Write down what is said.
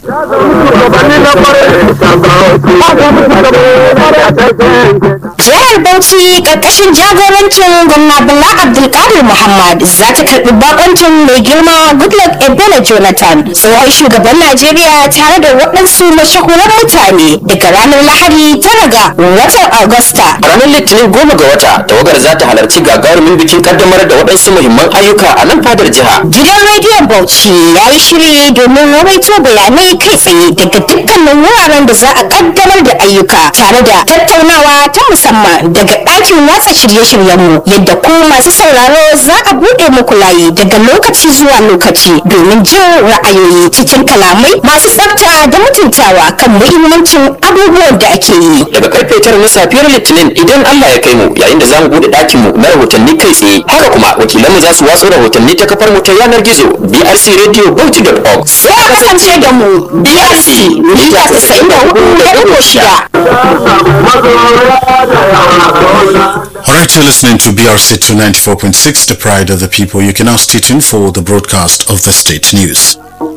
Jihar Bauchi karkashin jagorancin gwamna Bala Abdulkadir Muhammad za ta karbi bakoncin mai girma Goodluck Ebele Jonathan tsohon shugaban Najeriya tare da waɗansu mashahuran mutane daga ranar Lahadi tara ga watan Agusta. A ranar Litinin goma ga wata, tawagar za ta halarci gagarumin bikin kaddamar da waɗansu muhimman ayyuka a nan fadar jiha. Gidan rediyon Bauchi ya yi shiri domin rawaito bayanai kai tsaye daga dukkanin wuraren da za a kaddamar da ayyuka tare da tattaunawa ta musamman daga ɗakin watsa shirye-shiryenmu yadda ku masu sauraro za a buɗe muku layi daga lokaci zuwa lokaci domin jin ra'ayoyi cikin kalamai masu tsafta da mutuntawa kan muhimmancin abubuwan da ake yi. Daga karfe tara na safiyar Litinin idan Allah ya kai mu yayin da za mu buɗe ɗakin mu na rahotanni kai tsaye. Haka kuma wakilanmu za su watsa rahotanni ta kafar mu ta yanar gizo brcradio.org. Sai a kasance da mu BRC mita 94.6. Alright, you're listening to BRC 294.6, the pride of the people. You can now stay tuned for the broadcast of the state news.